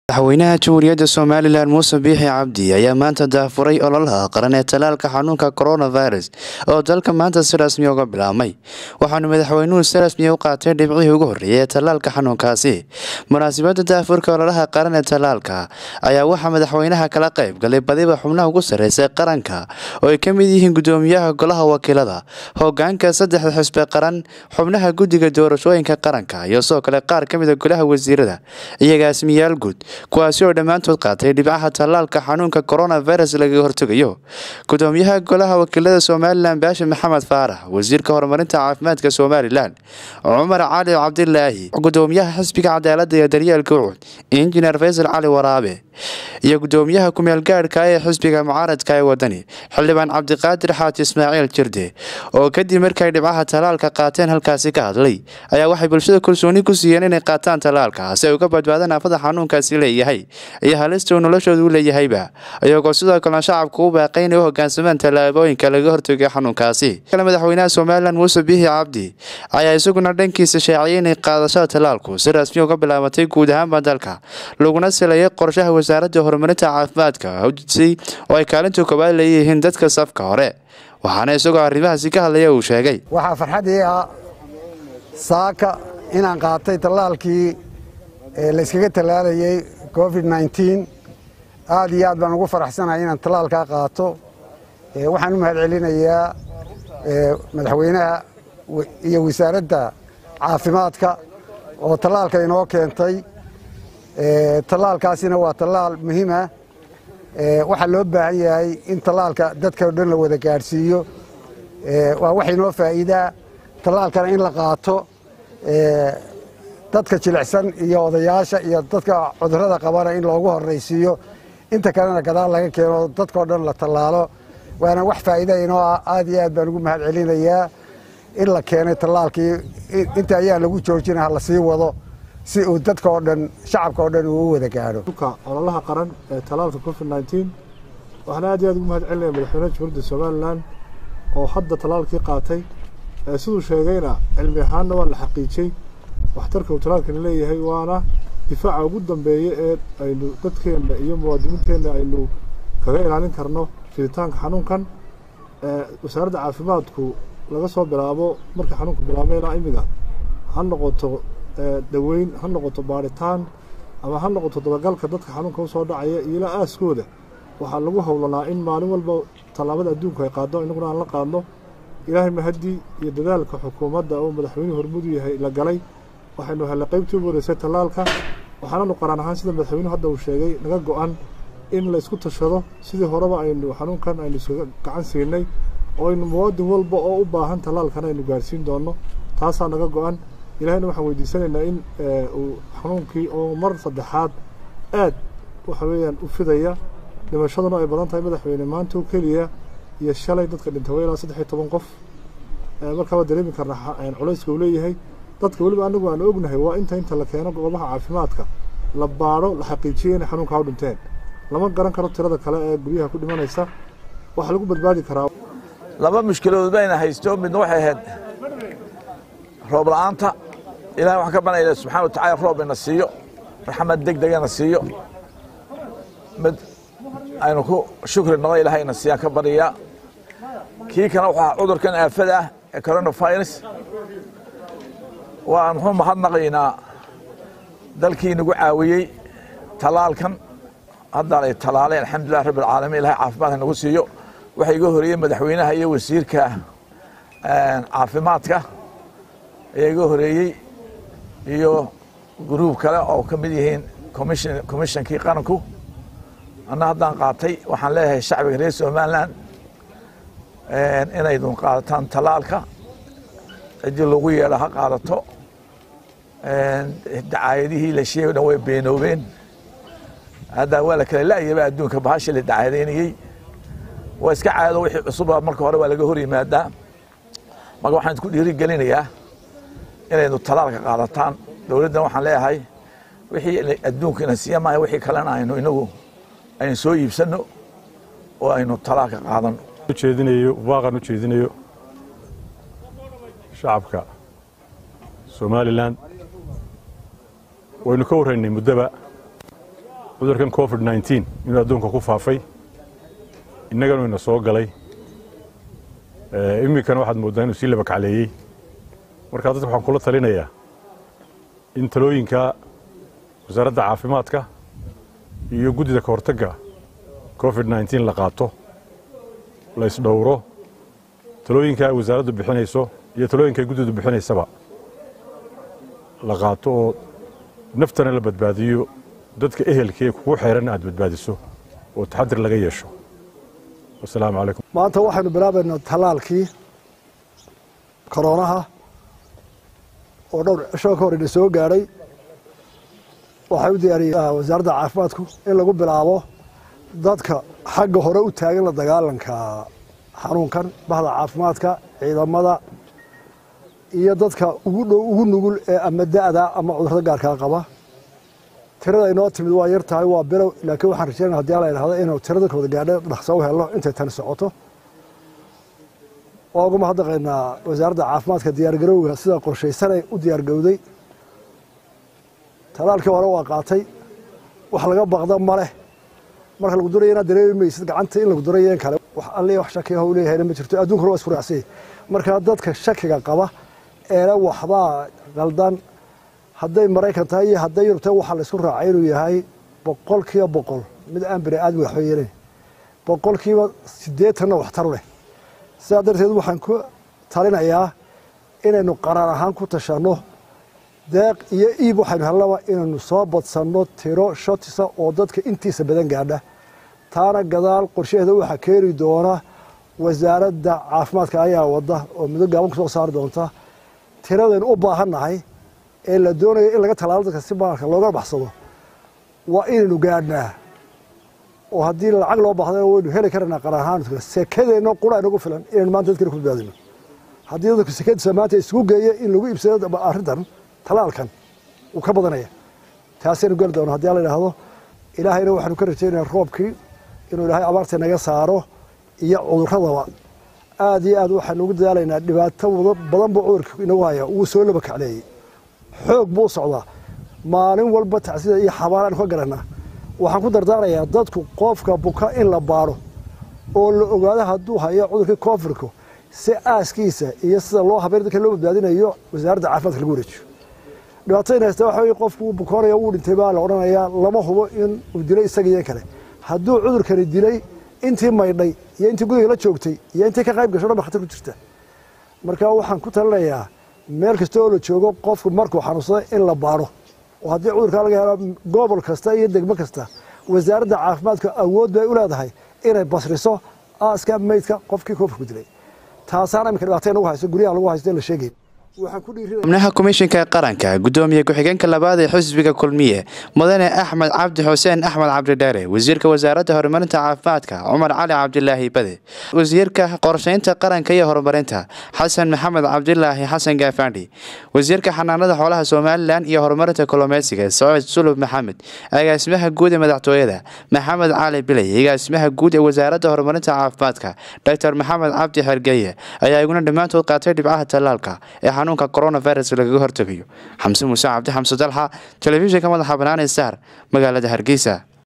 madaxweynaha jamhuuriyadda somalilan muuse biixi cabdi ayaa maanta daafuray ololaha qaran ee talaalka xanuunka coronavirus oo dalka maanta si rasmi uga bilaabmay waxaanu madaxweynuhu si rasmiya u qaatay dhibcihii ugu horreeyay ee talaalka xanuunkaasi munaasabadda daafurka ololaha qaran ee talaalka ayaa waxaa madaxweynaha kala qayb galay badiba xubnaha ugu sarreysay qaranka oo ay ka mid yihiin gudoomiyaha golaha wakiilada hogaanka saddexda xisbe qaran xubnaha guddiga doorashooyinka qaranka iyo sidoo kale qaar ka mid a golaha wasiirada iyo gaasimiyaal guud kuwaasi oo dhammaantood qaatay dhibcaha tallaalka xanuunka coronavirus lagaga hortegayo gudoomiyaha golaha wakiilada somalilan baashi maxamed faarax wasiirka horumarinta caafimaadka somalilan cumar cali cabdilaahi gudoomiyaha xisbiga cadaaladda iyo daryeelka ucud injineer faysal cali waraabe iyo gudoomiyaha kumeelgaadhka ee xisbiga mucaaradka ee wadani xildhibaan cabdiqaadir xaaji ismaaciil jirde oo kadib markay dhibcaha tallaalka qaateen halkaasi ka hadlay ayaa waxay bulshada kalsooni ku siiyeen inay qaataan tallaalka si ay uga badbaadaan aafada xanuunkaasi leeyahay iyo halista uu noloshooda u leeyahayba iyagoo sidoo kalena shacabku u baaqay inay u hogaansamaan tallaabooyinka laga hortagay xanuunkaasi kale madaxweynaha somalilan muuse biixi cabdi ayaa isaguna dhankiisa shaaciyay inay qaadashada tallaalku si rasmi uga bilaabatay guud ahaanba dalka laguna silayay qorshaha wasaaradda horumarinta caafimaadka hawjisay oo ay kaalinta koowaad leeyihiin dadka safka hore waxaana isagoo arrimahaasi ka hadlaya uu sheegay waxaa farxadii ah saaka inaan qaatay tallaalkii layskaga tallaalayay covid nneteen aad iyo aad baan ugu faraxsanahay inaan tallaalkaa qaato waxaan u mahad celinayaa madaxweynaha iyo wasaaradda caafimaadka oo tallaalka inoo keentay tallaalkaasina waa tallaal muhiimah waxaa loo baahan yahay in tallaalka dadka o dhan la wada gaadhsiiyo waa wax inoo faa'iidaa tallaalkana in la qaato dadka jilicsan iyo odayaasha iyo dadka cudurrada qabana in loogu horraysiiyo inta kalena gadaal laga keeno dadkao dhan la tallaalo waana wax faa'iida inoo ah aad iyo aad baan ugu mahad celinayaa in la keenay tallaalkii inta ayaa lagu joojina ha la sii wado si uu dadka oo dhan shacabka oo dhan uu u wada gaadho ololaha qaran ee tallaalka covid nneteen waxaan aad iyo aad ugu mahad celinaya madaxweynaha jamhuuriyadda somalilan oo hadda tallaalkii qaatay siduu sheegayna cilmi ahaanna waa la xaqiijiyey waxtarka uu tallaalkani leeyahay waana difaaca ugu dambeeya ee aynu dadkeenna iyo muwaadiniinteenna aynu kaga ilaalin karno fiditaanka xanuunkan wasaaradda caafimaadku laga soo bilaabo markii xanuunku bilaabay ilaa imiga ha noqoto daweyn ha noqoto baaritaan ama ha noqoto dabagalka dadka xanuunka usoo dhacaya iyo ilaa aaskooda waxaa lagu howlanaa in maalin walba tallaabada adduunku ay qaaddo innaguna aan la qaadno ilaahay mahadii iyo dadaalka xukuumadda oo madaxweynuhu hormudu yahay la galay waxaynu hellay qaybtii ugu horeysay tallaalka waxaananu qaraan ahaan sida madaxweynuhu hadda uu sheegay naga go-an in laysku tashado sidii horeba aynu xanuunkan aynu iskaga gacan siinay oo aynu muwaadin walba oo u baahan tallaalkan aynu gaarsiin doonno taasaa naga go-an ilahayna waxaan weydiisanaynaa in uu xanuunkii oo mar saddexaad aad waxa weeyaan u fidaya dhimashaduna ay badan tahay madaxweyne maanta oo keliya iyo shalay dadka dhintay waa ilaa saddex iyo toban qof markaa waa dareemi karnaa culayska uu leeyahay dadka weliba anagu aan ognahay waa inta inta la keeno goobaha caafimaadka la baadho la xaqiijiyo inay xanuunkaa u dhinteen lama garan karo tirada kale ee guryaha ku dhimanaysa waxaa lagu badbaadi karaa laba mushkiladood bayna haysto midna waxay ahayd roob la'aanta ilahay waxaan ka banayna subxana wa tacala roob ina siiyo raxmad deg degana siiyo mid aynu ku shukri noqo ilahay ina siiyaan ka baryayaa kii kana waxaa cudurkan aafada ah ee coronavirus waan muxuu mahadnaqaynaa dalkii nagu caawiyey tallaalkan haddaan ay tallaaleen alxamdulilah rabbi alcaalamiin ilahay caafimaadka nagu siiyo waxaa iga horeeyey madaxweynaha iyo wasiirka caafimaadka ayaa iga horeeyey iyo gruub kale oo ka mid yihiin commishonkii qaranku anna haddaan qaatay waxaan leeyahay shacbiga reer somalilan inaydun qaadataan tallaalka ciddii lagu yeedha ha qaadato dacaayadihii la sheegay o dhan way beenoobeen hadda waa la kala la'yaba adduunka bahashii la dacaadaynayey waa iska caado wixii cusuba marka hore waa laga hor yimaadaa marka waxaan idinku dhiiri gelinayaa inaynu tallaalka qaadataan dowladdan waxaan leeyahay wixii adduunka ina siiya maaha wixii kalena aynu inagu aynu soo iibsanno oo aynu tallaalka qaadano ujeedinayo baaqan u jeedinayo shacabka somalilan waynu ka warraynay muddaba cudurkan covid nneteen inuu adduunka ku faafay innaganu ina soo galay iminkana waxaad mooddaa inuu sii laba kacleeyey markaa dadka waxaan kula talinayaa in talooyinka wasaaradda caafimaadka iyo guddida ka hortagga covid nneteen la qaato la ysdhowro talooyinka ay wasaaraddu bixinayso iyo talooyinka ay guddidu bixinaysaba la qaato oo naftana la badbaadiyo dadka ehelka ee kugu xeeranna aad badbaadiso oo taxadir laga yeesho wasalaamu calaykum maanta waxaynu bilaabaynaa tallaalkii koroonaha oo dhowr cisho ka hor ina soo gaadhay waxay u diyaariyey wasaaradda caafimaadku in lagu bilaabo dadka xagga hore u taagan la dagaalanka xanuunkan bahda caafimaadka ciidamada iyo dadka ugu dhow ugu nugul ee ama da'da ama cudurrada gaarkaa qaba tirada inoo timid waa yar tahay waa bilow laakiin waxaan rajeynaya hadii ala idhahdo inuu tirada kooda gaadho dhaqso u helno intay tani socoto waa uga mahadnaqaynaa wasaaradda caafimaadka diyaargarowga sida qorshaysanay u diyaargowday talaalkii hore waa qaatay wax laga baqda ma leh marka lagu duraya inaad dareemi maysid gacanta in lagu durayo in kale wax alle wax shakiya u leeyahayna ma jirto addunkuna waa isku raacsanyay markaa dadka shakiga qaba eena waxbaa qaldan hadday maraykan tahay iyo hadday yurub tahay waxaa la isku raacay inuu yahay boqol kiiba boqol mid aan bini aadmi waxba yeelayn boqol kiiba siddeetanna waxtaru leh sidaa darteed waxaan ku talinayaa inaynu qaraar ahaan ku tashanno deeq iyo iib waxaynu hellaba inaynu soo badsanno tiro shotisa oo dadka intiisa badan gaadha taana gadaal qorshaheeda waxaa keeni doona wasaaradda caafimaadka ayaa wadda oo muddo gaaban ku soo saari doonta tiradaynu u baahannahay ee la doonayo in laga tallaalo dadka si maalka looga baxsado waa inaynu gaadhnaa oo haddii lacag loo baahda waynu heli karaynaa qaran ahaan sekadeenno qura inagu filan inaynu maanta dadkina ku badbaadino haddii dadku sekadiisa maanta isugu geeya in lagu iibsado arrintan talaalkan wuu ka badanaya taasaynu geli doona haddii la idhaahdo ilaahayna waxaanu ka rajaynaya roobkii inuu ilaahay abaarta naga saaro iyo cudurradaba aad iyo aad waxaanu ugu dadaalaynaa dhibaato badan buu cudurka inagu haya wuu soo laba kacleeyey xoog buu u socdaa maalin walba tacsida iyo xabaalaanu ka garanaa waxaan ku dardaarayaa dadku qofka buka in la baaro oo la ogaado hadduu hayo cudurkii koonfurka si aaskiisa iyo sida loo habeyn dadka loo badbaadinayo wasaaradda caafimaadka lagu wareejiyo dhibaatadayna haysta waxa weye qofku wuu bukoonaya wuu dhintay baa la odhanayaa lama hubo in uu dilay isaga iyo kale hadduu cudurkani dilay intii maydhay iyo intii guriga la joogtay iyo intii ka qayb gasho dhan ba khatar ku jirta marka waxaan ku talinayaa meel kasta oo la joogo qofku markuu xanuunsado in la baaro oo haddii cudurkaa laga helo gobol kasta iyo degmo kasta wasaaradda caafimaadka awood bay u leedahay inay basriso aaska meydka qofkii koofurku dilay taasaana iminka dhibaatay nagu hayso guryaha lagu haysto la sheegay xubnaha komishinka qaranka gudoomiye ku-xigeenka labaad ee xisbiga kulmiye mudane axmed cabdi xuseen axmed cabdidheere wasiirka wasaaradda horumarinta caafimaadka cumar cali cabdilaahi bade wasiirka qorsheynta qaranka iyo horumarinta xasan maxamed cabdilaahi xasan gaafandhi wasiirka xanaanada xoolaha somalilan iyo horumarinta kolomeysiga sacid sulub maxamed agaasimaha guud ee madaxtooyada maxamed cali biley agaasimaha guud ee wasaaradda horumarinta caafimaadka doctor maxamed cabdi xergeye ayaa iguna dhammaantood qaatay dhibcaha tallaalka ee xanuunka coronavirus lagaga hortegayo xamse muuse cabdi xamse dalxa telefishinka madaxa banaanee star magaalada hargeysa